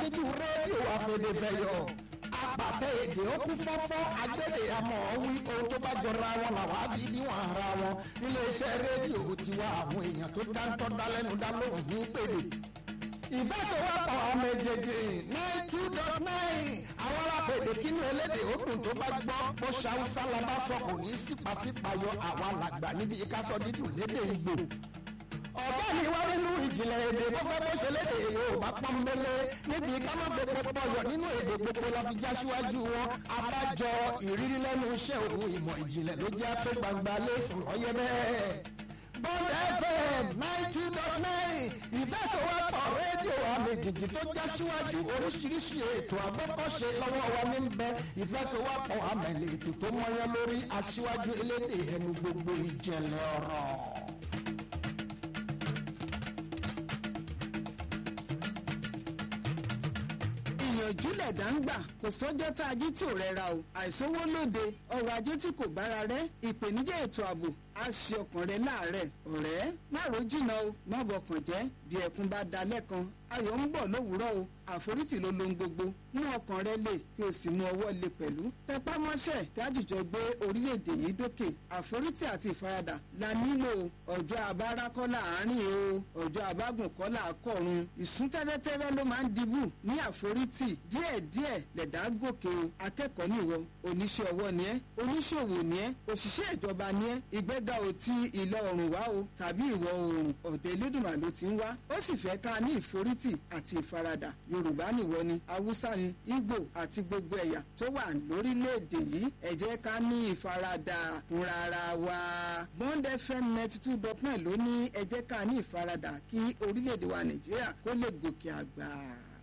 nítú rédíò àfẹ̀dẹ̀fẹ̀yọ̀ apàtẹ èdè ó kún fọ́fọ́ agbẹ́dẹ àmọ́ wí ohun tó bá jọra wọn làwọn á fi níwọ̀n ara wọn níléeṣẹ́ rédíò tiwa àwọn èèyàn tó dáńtọ́ dálẹ́nu dá lóhùn ní pèlè ìfẹsẹ̀wọ́pọ̀ ọmọ èjèèjì nine two dot nine àwọn alápèdè kínú elédè òkun tó bá gbọ́ bó ṣàwùsá la bá sọ kò ní sípàsípàyọ àwa làgbà níbi ìkásọ dídùn lédè ìgbò ọ̀gá mi wá nínú ìjìnlẹ̀ èdè bó fẹ́ bó ṣe lédè yorùbá pọ́nbélé níbi ká má fẹ́ pọpọ yọ nínú èdè gbogbo la fi já síwájú wọn abájọ ìrírí lẹ́nu iṣẹ́ òun ìmọ̀ ìjìnlẹ̀ ló jẹ́ pé gbangba lé sùn lọ́yẹ́ bẹ́ẹ̀. Bond FM nine two dot nine ìfẹsọ̀wọ́pọ̀ rédíò àmìjìjì tó já síwájú oríṣiríṣi ètò àgbọ́kọ̀ṣe lọ́wọ́ wa ní bẹ ìfẹsọ̀wọ́pọ̀ àmẹ̀lẹ̀ ètò tó mọ́yán lórí aṣíwájú elédè ẹnu gbogbo ìjẹ̀lẹ̀ ọ̀rọ̀. ìyànjú lẹ̀dá ń gbà kò sọ́jọ́ tá a jí tí ò rẹra o àìsówó lóde ọrọ̀ ajé tí kò bára rẹ̀ ìpèníjà ètò ààbò á ṣe ọkàn rẹ láàárẹ̀ ọ̀rẹ́ má ro jìnnà o má bọkàn jẹ́ bí ẹkún bá da lẹ́kan ayọ̀ ń bọ̀ lówùúrọ̀ o àforítì ló lohun gbogbo mú ọkàn rẹ lè kí o sì mú ọwọ́ lè pẹ̀lú tẹpá mọ́ṣẹ́ kájíjọ gbé orílẹ̀-èdè yìí dókè àforítì àti ìfaradà la nílò ọjọ́ abára kọ́ láàárín o ọjọ́ abágùn kọ́ làákọ̀run ìsún tẹ́rẹ́tẹ́rẹ́ ló máa ń dibù ní àforítì díẹ̀díẹ̀ lẹ̀dá gòkè o akẹ́kọ̀ọ́ nìwọ oníṣẹ́ ọwọ́ ni ẹ́ oníṣòwò ni ẹ́ òṣìṣẹ́ ìjọba ni ẹ́ ìgbéga ò ti ìlọ oòrùn wá o tàbí ìwọ̀ oòrùn ọ̀dọ̀ elédùnmá ló ti ń wá ó sì fẹ́ ká ní ìforítì àti ìfaradà yorùbá nìwọ ni haúsá ni ìgbò àti gbogbo ẹ̀yà tó wà lórílẹ̀‐èdè yìí ẹ jẹ́ ká ní ìfaradà fúnra ara wa bond fm ninety two dot nine ló ní ẹ jẹ́ ká ní ìfaradà kí orílẹ̀‐èdè wa nàìjíríà kó lè gòkè àgbà.